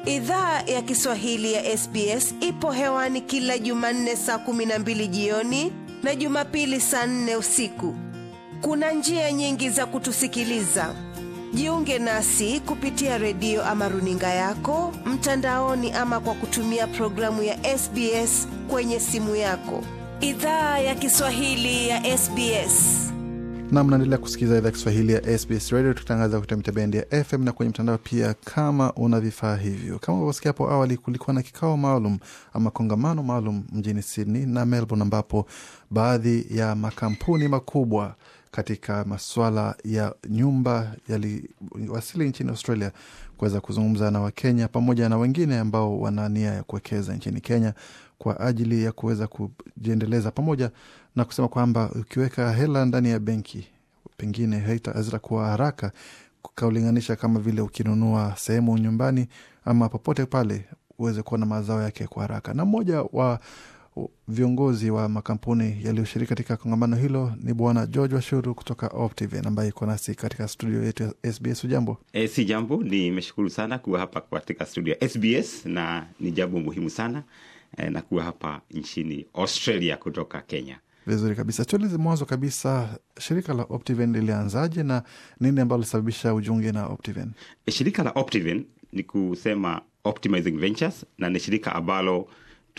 Idhaa ya Kiswahili ya SBS ipo hewani kila Jumanne saa kumi na mbili jioni na Jumapili saa nne usiku. Kuna njia nyingi za kutusikiliza. Jiunge nasi kupitia redio ama runinga yako mtandaoni, ama kwa kutumia programu ya SBS kwenye simu yako. Idhaa ya Kiswahili ya SBS. na mnaendelea kusikiliza idhaa Kiswahili ya SBS Radio tukitangaza kupitia mitabendi ya FM na kwenye mtandao pia, kama una vifaa hivyo. Kama ulivyosikia hapo awali, kulikuwa na kikao maalum ama kongamano maalum mjini Sydney na Melbourne, ambapo baadhi ya makampuni makubwa katika maswala ya nyumba yaliwasili nchini Australia kuweza kuzungumza na Wakenya pamoja na wengine ambao wana nia ya kuwekeza nchini Kenya kwa ajili ya kuweza kujiendeleza pamoja na kusema kwamba ukiweka hela ndani ya benki pengine hazitakuwa haraka ukaulinganisha kama vile ukinunua sehemu nyumbani ama popote pale uweze kuona mazao yake kwa haraka. Na mmoja wa viongozi wa makampuni yaliyoshiriki katika kongamano hilo ni Bwana George Washuru kutoka Optiven ambaye iko nasi katika studio yetu ya SBS. Ujambo? E, si jambo, nimeshukuru sana kuwa hapa katika studio ya SBS na ni jambo muhimu sana e, na kuwa hapa nchini Australia kutoka Kenya. Vizuri kabisa. Tueleze mwanzo kabisa, shirika la Optiven lilianzaje na nini ambalo lisababisha ujiunge na Optiven? E, shirika la Optiven ni kusema Optimizing Ventures, na ni shirika ambalo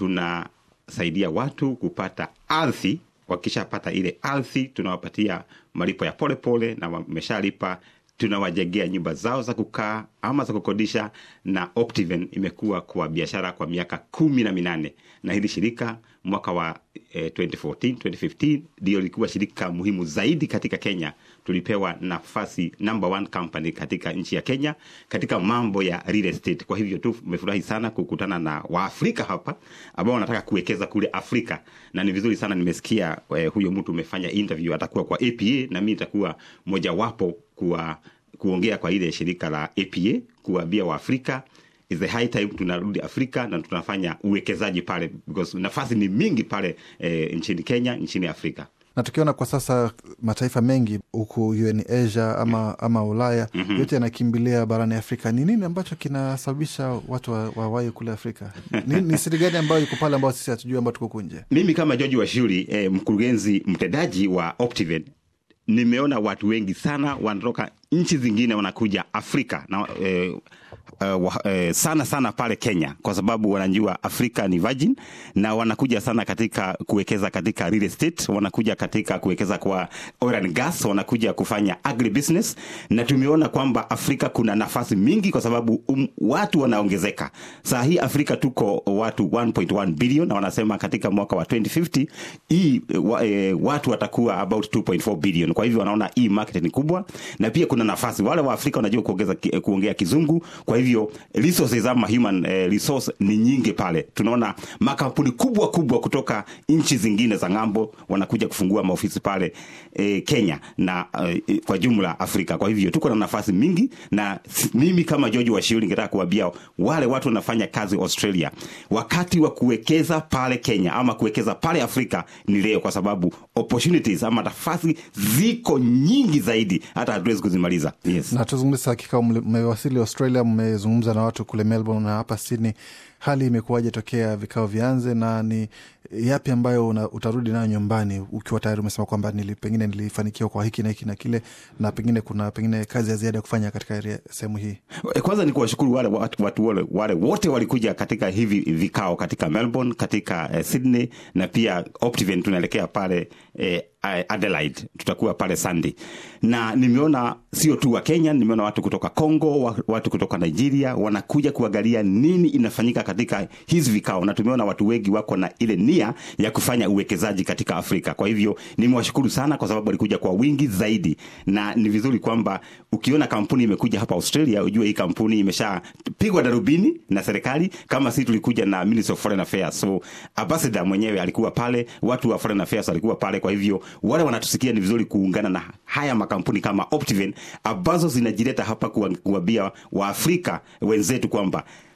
tunasaidia watu kupata ardhi. Wakishapata ile ardhi, tunawapatia malipo ya polepole pole, na wameshalipa tunawajengea nyumba zao za kukaa ama za kukodisha. Na Optiven imekuwa kwa biashara kwa miaka kumi na minane na hili shirika mwaka wa eh, 2014 2015 ndio lilikuwa shirika muhimu zaidi katika Kenya. Tulipewa nafasi number one company katika nchi ya Kenya katika mambo ya real estate. Kwa hivyo tu tumefurahi sana kukutana na Waafrika hapa ambao wanataka kuwekeza kule Afrika, na ni vizuri sana nimesikia eh, huyo mtu umefanya interview atakuwa kwa APA na mi itakuwa mojawapo kuwa kuongea kwa ile shirika la APA kuwaambia Waafrika is the high time tunarudi Afrika na tunafanya uwekezaji pale because nafasi ni mingi pale eh, nchini Kenya, nchini Afrika na tukiona kwa sasa mataifa mengi huku iwe ni Asia ama, ama Ulaya mm -hmm. yote yanakimbilia barani Afrika. Ni nini ambacho kinasababisha watu wawahi wa kule Afrika? ni, ni siri gani ambayo iko pale ambao sisi hatujui ambao tuko kunje? Mimi kama George Washuri eh, mkurugenzi mtendaji wa Optiven nimeona watu wengi sana wanatoka nchi zingine wanakuja Afrika na eh, Uh, uh, sana sana pale Kenya kwa sababu wanajua Afrika ni virgin na wanakuja sana katika kuwekeza katika real estate, wanakuja katika kuwekeza kwa oil and gas, wanakuja kufanya agribusiness, na tumeona kwamba Afrika kuna nafasi mingi kwa sababu um, watu wanaongezeka. Saa hii Afrika tuko watu 1.1 billion na wanasema katika mwaka wa 2050 hii wa, eh, watu watakuwa about 2.4 billion. Kwa hivyo wanaona hii market ni kubwa, na pia kuna nafasi, wale wa Afrika wanajua kuongeza kuongea kizungu, kwa hivyo hivyo resources ama human eh, resource ni nyingi pale. Tunaona makampuni kubwa kubwa kutoka nchi zingine za ng'ambo wanakuja kufungua maofisi pale eh, Kenya na eh, kwa jumla Afrika. Kwa hivyo tuko na nafasi mingi, na mimi kama George Washiri ningetaka kuambia wale watu wanafanya kazi Australia, wakati wa kuwekeza pale Kenya ama kuwekeza pale Afrika ni leo, kwa sababu opportunities ama nafasi ziko nyingi zaidi, hata hatuwezi kuzimaliza. Yes. Na tuzungumze hakika, mmewasili Australia, mmezungumza na watu kule Melbourne na hapa Sydney, hali imekuwaje tokea vikao vianze, na ni yapi ambayo una, utarudi nayo nyumbani ukiwa tayari umesema kwamba nili, pengine nilifanikiwa kwa hiki na hiki na kile, na pengine kuna pengine kazi ya ziada ya kufanya katika sehemu hii? Kwanza ni kuwashukuru wale watu, watu wale, wale wote walikuja katika hivi vikao katika Melbourne, katika eh, Sydney na pia Optiven tunaelekea pale eh, Adelaide tutakuwa pale Sunday, na nimeona sio tu wa Kenya, nimeona watu kutoka Congo, watu kutoka Nigeria wanakuja kuangalia nini inafanyika katika hizi vikao, na tumeona watu wengi wako na ile nia ya kufanya uwekezaji katika Afrika. Kwa hivyo nimewashukuru sana kwa sababu walikuja kwa wingi zaidi, na ni vizuri kwamba ukiona kampuni imekuja hapa Australia ujue hii kampuni imeshapigwa darubini na serikali, kama sisi tulikuja na Ministry of Foreign Affairs, so ambassador mwenyewe alikuwa pale, watu wa Foreign Affairs walikuwa pale, kwa hivyo wale wanatusikia ni vizuri kuungana na haya makampuni kama Optiven ambazo zinajileta hapa kuambia Waafrika wenzetu kwamba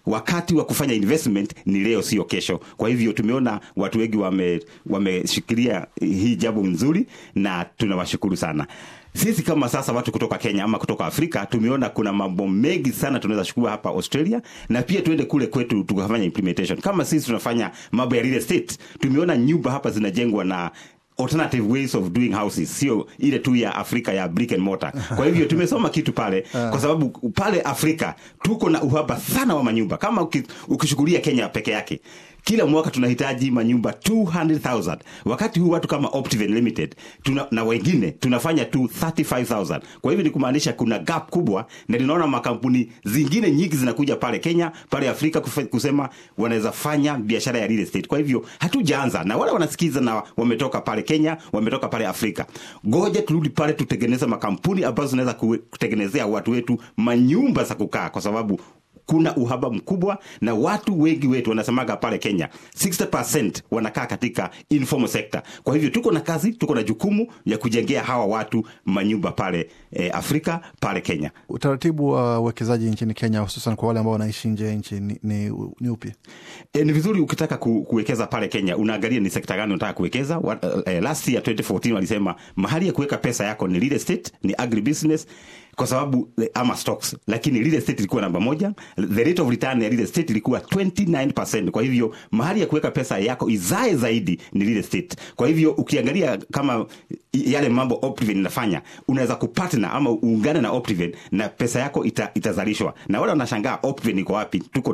wakati wa kufanya investment ni leo sio kesho kwa hivyo tumeona watu wengi wame- wameshikilia hii jambo nzuri na tunawashukuru sana sisi kama sasa watu kutoka kenya ama kutoka afrika tumeona kuna mambo mengi sana tunaweza chukua hapa australia na pia tuende kule kwetu tukafanya implementation kama sisi tunafanya mambo ya real estate tumeona nyumba hapa zinajengwa na alternative ways of doing houses sio ile tu ya afrika ya brick and mortar kwa hivyo tumesoma kitu pale kwa sababu pale afrika tuko na uhaba sana wa manyumba kama uki- ukishughulia kenya peke yake kila mwaka tunahitaji manyumba 200000 wakati huu watu kama Optiven limited tuna, na wengine tunafanya tu 35000 kwa hivyo ni kumaanisha kuna gap kubwa na tunaona makampuni zingine nyingi zinakuja pale kenya pale afrika kufe- kusema wanaweza fanya biashara ya real estate kwa hivyo hatujaanza na wale wanasikiza na wametoka pale kenya wametoka pale afrika goja turudi pale tutengeneze makampuni ambazo zinaweza kuwe- kutengenezea watu wetu manyumba za kukaa kwa sababu kuna uhaba mkubwa na watu wengi wetu wanasemaga pale kenya 60 wanakaa katika informal sector kwa hivyo tuko na kazi tuko na jukumu ya kujengea hawa watu manyumba pale eh, afrika pale kenya Utaratibu wa uwekezaji nchini Kenya, hususan kwa wale ambao wanaishi nje ya nchi ni, ni, ni upi? E, ni vizuri ukitaka ku, kuwekeza pale Kenya unaangalia ni sekta gani unataka kuwekeza. What, uh, eh, last year 2014 walisema mahali ya kuweka pesa yako ni real estate, ni agribusiness kwa sababu eh, ama stocks, lakini real estate ilikuwa namba moja. The rate of return ya real estate ilikuwa 29%. Kwa hivyo mahali ya kuweka pesa yako izae zaidi ni real estate. Kwa hivyo ukiangalia kama yale mambo Optiven inafanya, unaweza kupartner ama uungane na Optiven na pesa yako ita, itazalishwa. Na wale wanashangaa Optiven iko wapi? Tuko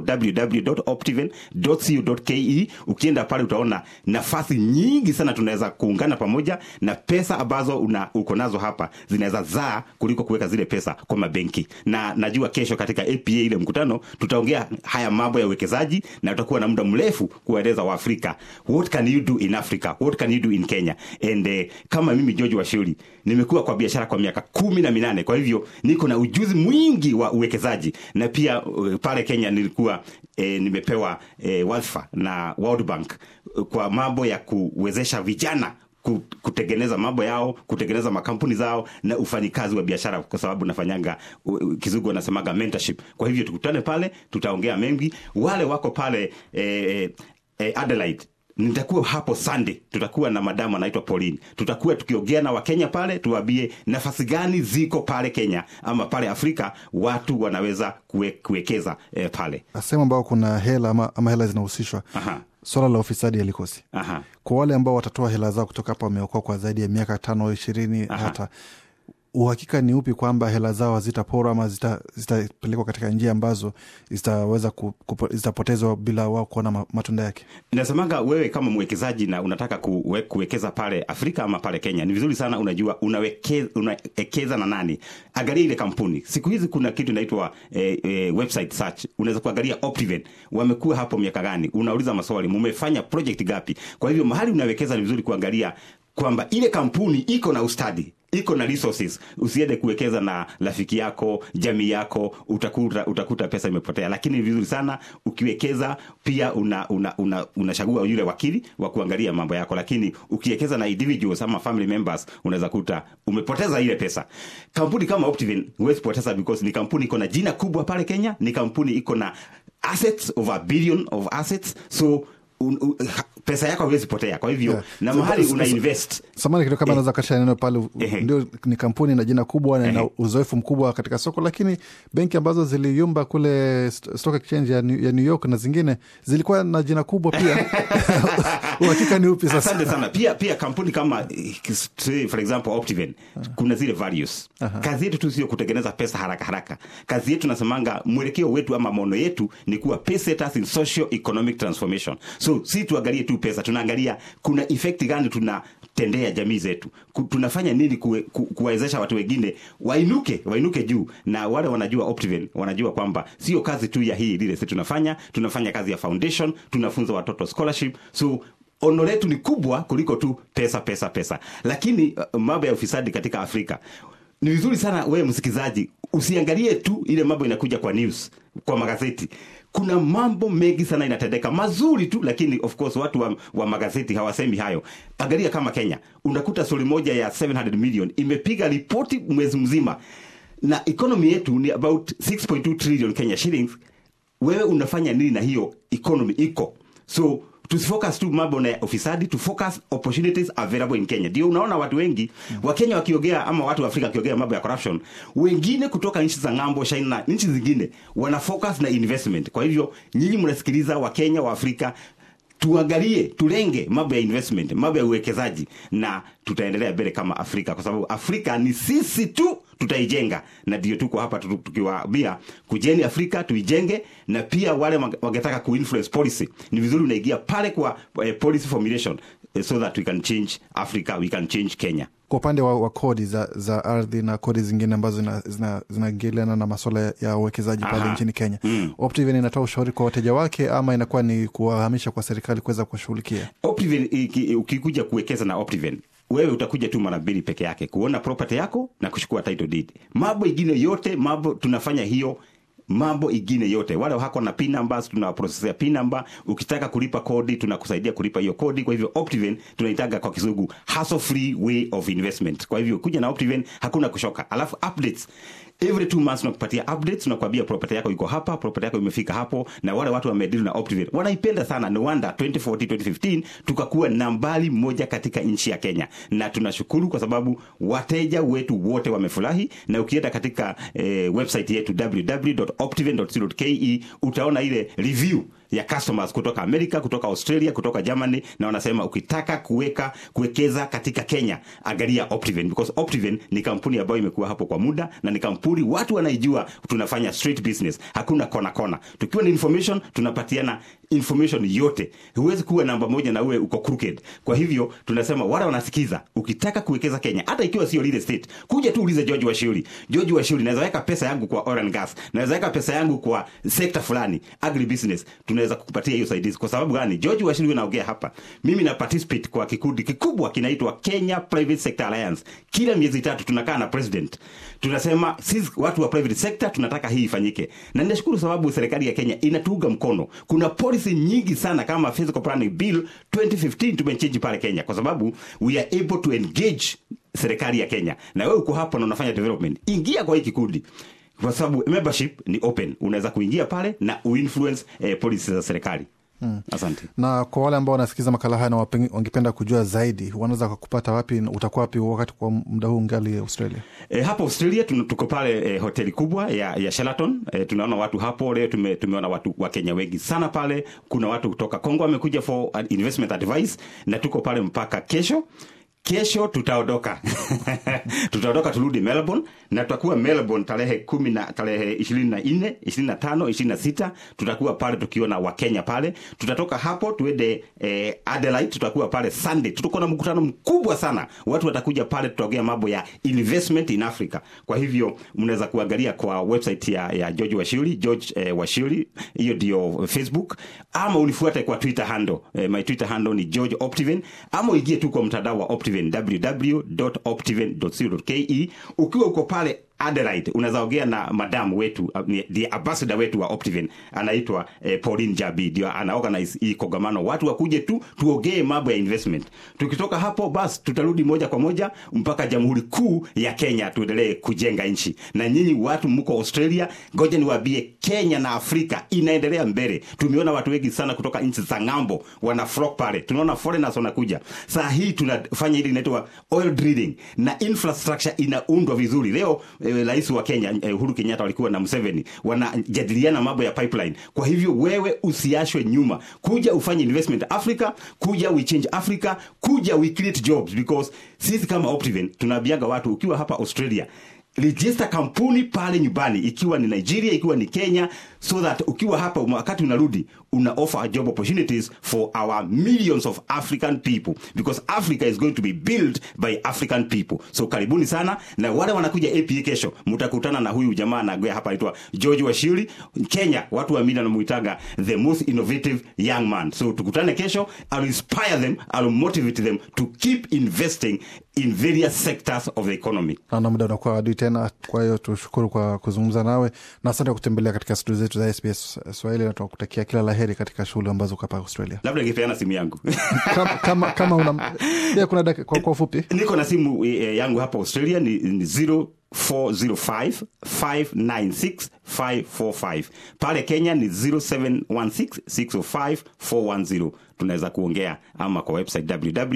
www.optiven.co.ke. Ukienda pale utaona nafasi nyingi sana tunaweza kuungana pamoja na pesa ambazo una, uko nazo hapa zinaweza zaa kuliko kuweka zile pesa kwa mabenki. Na najua kesho katika APA ile mkutano tutaongea haya mambo ya uwekezaji na tutakuwa na muda mrefu kuwaeleza Waafrika what can you do in Africa, what can you do in Kenya. And eh, kama mimi George Washuri nimekuwa kwa biashara kwa miaka kumi na minane, kwa hivyo niko na ujuzi mwingi wa uwekezaji na pia uh, pale Kenya nilikuwa eh, nimepewa eh, wadhifa na World Bank eh, kwa mambo ya kuwezesha vijana ku- kutengeneza mambo yao kutengeneza makampuni zao na ufanyikazi wa biashara kwa sababu nafanyanga u- u- kizungu wanasemaga mentorship kwa hivyo tukutane pale tutaongea mengi wale wako pale eh, eh, Adelaide nitakuwa hapo Sunday, tutakuwa na madamu anaitwa Pauline. Tutakuwa tukiongea na Wakenya pale, tuwaambie nafasi gani ziko pale Kenya ama pale Afrika watu wanaweza kuwe, kuwekeza eh, pale. Sehemu ambao kuna hela ama, ama hela zinahusishwa, Aha. swala la ufisadi halikosi. Aha. Kwa wale ambao watatoa hela zao kutoka hapa, wameokoa kwa zaidi ya miaka tano au ishirini hata uhakika ni upi kwamba hela zao hazitaporwa ama zita- zitapelekwa katika njia ambazo zitaweza ku, kupo, zitapotezwa bila wao kuona ma- matunda yake? Nasemaga wewe kama mwekezaji na unataka kuwe, kuwekeza pale Afrika ama pale Kenya, ni vizuri sana unajua unawekeza, unawekeza na nani. Angalia ile kampuni. Siku hizi kuna kitu inaitwa eh, eh, website search. Unaweza kuangalia Optiven wamekuwa hapo miaka gani, unauliza maswali, mumefanya project gapi? Kwa hivyo mahali unawekeza ni vizuri kuangalia kwamba ile kampuni iko na ustadi iko na resources. Usiende kuwekeza na rafiki yako, jamii yako, utakuta, utakuta pesa imepotea. Lakini ni vizuri sana ukiwekeza pia una una, una, unachagua yule wakili wa kuangalia mambo yako, lakini ukiwekeza na individuals ama family members unaweza kuta umepoteza ile pesa. Kampuni kama Optiven huwezi poteza because ni kampuni iko na jina kubwa pale Kenya, ni kampuni iko na assets of a billion of assets so un, un, pesa yako haiwezi potea. Kwa hivyo Yeah. na So- mahali so- una so- invest Samani kidogo kama Eh. naweza kasha neno pale, Ehe. ndio ni kampuni na jina kubwa na ina Ehe. uzoefu mkubwa katika soko, lakini benki ambazo ziliyumba kule st- stock exchange ya New, ya New York na zingine zilikuwa na jina kubwa pia. Uhakika ni upi sasa? asante sana pia pia kampuni kama eh, say, for example Optiven kuna zile values kazi yetu tu sio kutengeneza pesa haraka haraka kazi yetu nasemanga mwelekeo wetu ama maono yetu ni kuwa pay setters in social economic transformation so si tuangalie tu pesa tunaangalia kuna effect gani tunatendea jamii zetu Ku- tunafanya nini kuwe- ku- kuwawezesha watu wengine wainuke wainuke juu na wale wanajua Optiven wanajua kwamba sio kazi tu ya hii lile sisi tunafanya tunafanya kazi ya foundation tunafunza watoto scholarship so ono letu ni kubwa kuliko tu pesa pesa pesa lakini uh, mambo ya ufisadi katika afrika ni vizuri sana wewe msikilizaji usiangalie tu ile mambo inakuja kwa news kwa magazeti kuna mambo mengi sana inatendeka mazuri tu lakini of course watu wa, wa magazeti hawasemi hayo angalia kama kenya unakuta stori moja ya 700 million imepiga ripoti mwezi mzima na economy yetu ni about 6.2 trillion kenya shillings wewe unafanya nini na hiyo economy iko so tusifocus tu mambo na ufisadi to focus opportunities available in kenya ndio unaona watu wengi mm. wakenya wakiongea ama watu wa afrika wakiongea mambo ya corruption wengine kutoka nchi za ng'ambo china na nchi zingine wana focus na investment kwa hivyo nyinyi mnasikiliza wakenya wa afrika tuangalie tulenge mambo ya investment mambo ya uwekezaji na tutaendelea mbele kama afrika kwa sababu afrika ni sisi tu tutaijenga na ndio tuko hapa tu- tukiwaambia kujeni afrika tuijenge na pia wale wange- wangetaka kuinfluence policy ni vizuri unaingia pale kwa eh, policy formulation eh, so that we can change africa we can change kenya kwa upande wa, wa kodi za, za ardhi na kodi zingine ambazo zinaingiliana zina, zina na maswala ya uwekezaji pale Aha. nchini kenya Mm. Optiven inatoa ushauri kwa wateja wake ama inakuwa ni kuwahamisha kwa serikali kuweza kuwashughulikia Optiven, iki- ukikuja kuwekeza na Optiven wewe utakuja tu mara mbili peke yake kuona property yako na kuchukua title deed mambo ingine yote mambo tunafanya hiyo mambo ingine yote wale hako na pin numbers tunawaprocessia pin number ukitaka kulipa kodi tunakusaidia kulipa hiyo kodi kwa hivyo Optiven tunaitaga kwa kizungu hassle free way of investment kwa hivyo kuja na Optiven hakuna kushoka alafu updates every two months tunakupatia updates tunakwambia property yako iko hapa property yako imefika hapo na wale watu wamedili na Optiven wanaipenda sana no wonder 2014 2015 tukakuwa nambari moja katika nchi ya Kenya na tunashukuru kwa sababu wateja wetu wote wamefurahi na ukienda katika eh, website yetu www.optiven.co.ke utaona ile review ya customers kutoka Amerika, kutoka Australia, kutoka Germany na wanasema ukitaka kuweka kuwekeza katika Kenya angalia Optiven because Optiven ni kampuni ambayo imekuwa hapo kwa muda na ni kampuni watu wanaijua tunafanya street business, hakuna kona kona. Tukiwa na information tunapatiana information yote. Huwezi kuwa namba moja na uwe uko crooked. Kwa hivyo tunasema wale wanasikiza, ukitaka kuwekeza Kenya, hata ikiwa sio real estate, kuja tu ulize George Washuri. George Washuri, naweza weka pesa yangu kwa oil and gas, naweza weka pesa yangu kwa sekta fulani, agri business, tunaweza kukupatia hiyo usaidizi. Kwa sababu gani? George Washuri naongea hapa, mimi na participate kwa kikundi kikubwa kinaitwa Kenya Private Sector Alliance. Kila miezi tatu tunakaa na president, tunasema sisi watu wa private sector tunataka hii ifanyike, na ninashukuru sababu serikali ya Kenya inatuunga mkono. Kuna policy nyingi sana kama Physical Planning Bill 2015 tumechange pale Kenya, kwa sababu we are able to engage serikali ya Kenya. Na wewe uko hapo na unafanya development, ingia kwa hii kikundi kwa sababu membership ni open, unaweza kuingia pale na uinfluence eh, policy za serikali. Hmm. Asante. na kwa wale ambao wanasikiza makala haya na wapengi- wangependa kujua zaidi wanaweza kupata wapi na utakuwa wapi wakati kwa muda huu ngali australia E, hapa Australia tuna- tuko pale e, hoteli kubwa ya, ya Sheraton. E, tunaona watu hapo leo tume, tumeona watu wa Kenya wengi sana pale. Kuna watu kutoka Kongo wamekuja for an investment advice na tuko pale mpaka kesho. Kesho tutaondoka tutaondoka turudi Melbourne na tutakuwa Melbourne tarehe kumi na tarehe ishirini na nne ishirini na tano ishirini na sita tutakuwa pale tukiona Wakenya pale. Tutatoka hapo tuende eh, Adelaide, tutakuwa pale Sunday. Tutakuwa na mkutano mkubwa sana, watu watakuja pale, tutaongea mambo ya investment in Africa. Kwa hivyo mnaweza kuangalia kwa website ya, ya George Washiri George eh, Washiri, hiyo ndio Facebook, ama unifuate kwa Twitter handle eh, my Twitter handle ni George Optiven, ama uingie tu kwa mtandao wa Optiven www.optiven.co.ke. Ukiwa uko pale Adelaide unaweza ongea na madamu wetu uh, ni- the ambassador wetu wa Optiven anaitwa eh, Pauline Jabi, ndio ana organize hii kongamano, watu wakuje tu tuongee mambo ya investment. Tukitoka hapo basi tutarudi moja kwa moja mpaka Jamhuri Kuu ya Kenya, tuendelee kujenga nchi. Na nyinyi watu mko Australia, ngoja niwaambie, Kenya na Afrika inaendelea mbele. Tumeona watu wengi sana kutoka nchi za ng'ambo wana flock pale, tunaona foreigners wanakuja. Saa hii tunafanya ile inaitwa oil drilling na infrastructure inaundwa vizuri. Leo eh, rais wa Kenya eh, Uhuru Kenyatta walikuwa na Museveni wanajadiliana mambo ya pipeline. Kwa hivyo wewe usiashwe nyuma, kuja ufanye investment Africa, kuja we change Africa, kuja we create jobs because sisi kama Optiven tunaambiaga watu ukiwa hapa Australia register kampuni pale nyumbani, ikiwa ni Nigeria, ikiwa ni Kenya, so that ukiwa hapa wakati unarudi una offer job opportunities for our millions of African people because Africa is going to be built by African people. So karibuni sana, na wale wanakuja APA kesho, mtakutana na huyu jamaa anagoea hapa anaitwa George Washiri. Kenya watu wa media wanamuitaga the most innovative young man. So tukutane kesho, I'll inspire them, I'll motivate them to keep investing in various sectors of the economy. naona muda unakuwa adui tena kwa hiyo tushukuru kwa kuzungumza nawe na asante kwa kutembelea katika studio zetu za sbs swahili na tunakutakia kila laheri katika shughuli ambazo uko hapa australia labda ningepeana simu yangu kama, kama, kama una pia kuna daki, kwa, kwa ufupi niko na simu eh, yangu hapa australia ni, ni 0 405 596 545 pale kenya ni 0716 605 410 tunaweza kuongea ama kwa website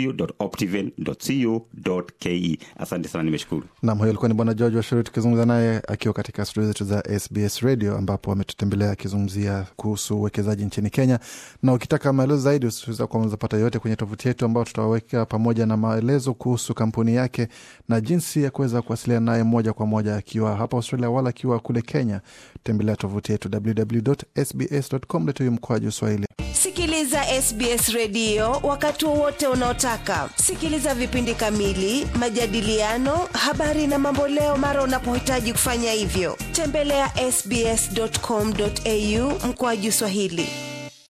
www.optiven.co.ke asante sana nimeshukuru Nam, huyo alikuwa ni Bwana George Washuri tukizungumza naye akiwa katika studio zetu za SBS Radio ambapo ametutembelea akizungumzia kuhusu uwekezaji nchini Kenya. Na ukitaka maelezo zaidi usiweza kuweza pata yote kwenye tovuti yetu ambao tutaweka pamoja na maelezo kuhusu kampuni yake na jinsi ya kuweza kuwasiliana naye moja kwa moja akiwa hapa Australia wala akiwa kule Kenya. Tembelea tovuti yetu www.sbs.com.au mkwaju Swahili. Sikiliza SBS redio wakati wowote unaotaka. Sikiliza vipindi kamili, majadiliano, habari na mamboleo mara unapohitaji kufanya hivyo. Tembelea ya sbs.com.au mkoaju Swahili.